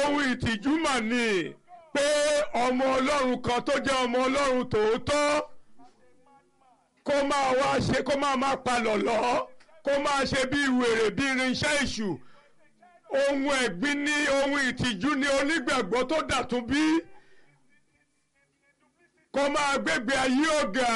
ohun ìtìjú mà ní pé ọmọ ọlọ́run kan tó jẹ́ ọmọ ọlọ́run tòótọ́ kó máa wá ṣe kó máa máa palọ̀ lọ́ kó máa ṣe bí wèrè bí irinṣẹ́ èṣù ohun ẹ̀gbin ní ohun ìtìjú ní onígbàgbọ́ tó dàtún bí kó máa gbégbé ayé ọ̀gá.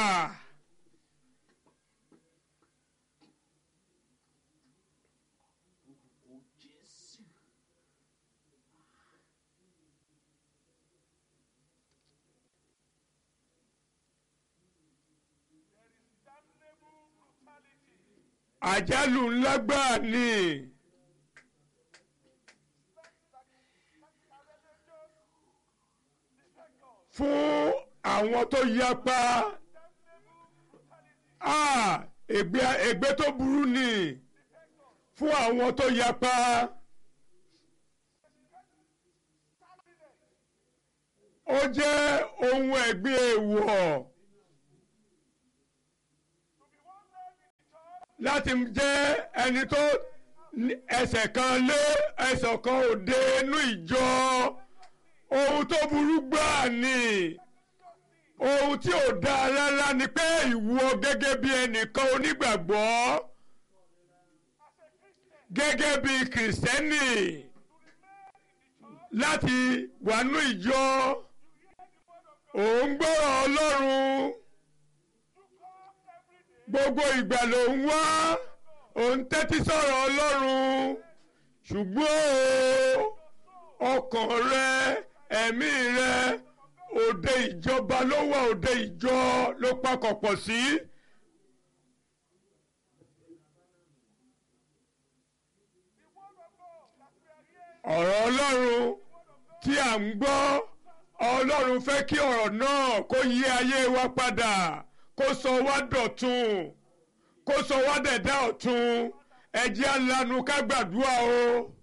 àjálù ńlá gbáà ni fún àwọn tó yapa ah, ègbé ègbé tó burú ni fún àwọn tó yapa ó jẹ́ ohun ẹ̀gbin èèwọ̀. láti jẹ́ ẹni tó ẹsẹ̀ kan lé ẹsẹ̀ kan òde inú ìjọ ohun tó burú gbáà ni ohun tí ò dáa rárá ni pé ìwọ gẹ́gẹ́ bí ẹnìkan onígbàgbọ́ gẹ́gẹ́ bí kìrìsìtẹ́nì láti wà nú ìjọ òun gbọ́rọ̀ Ọlọ́run gbogbo ìgbà ló ń wá òun tẹ́tí sọ̀rọ̀ Ọlọ́run ṣùgbọ́n ọkàn rẹ ẹ̀mí rẹ òde ìjọba ló wà òde ìjọ ló pakọ̀ pọ̀ sí. ọ̀rọ̀ Ọlọ́run tí à ń gbọ́ Ọlọ́run fẹ́ kí ọ̀rọ̀ náà kó yí ayé wa padà kó sọ wá dọ̀tun kó sọ wá dẹ̀dá ọ̀tun ẹ jẹ́ alanu ká gbàdúrà o.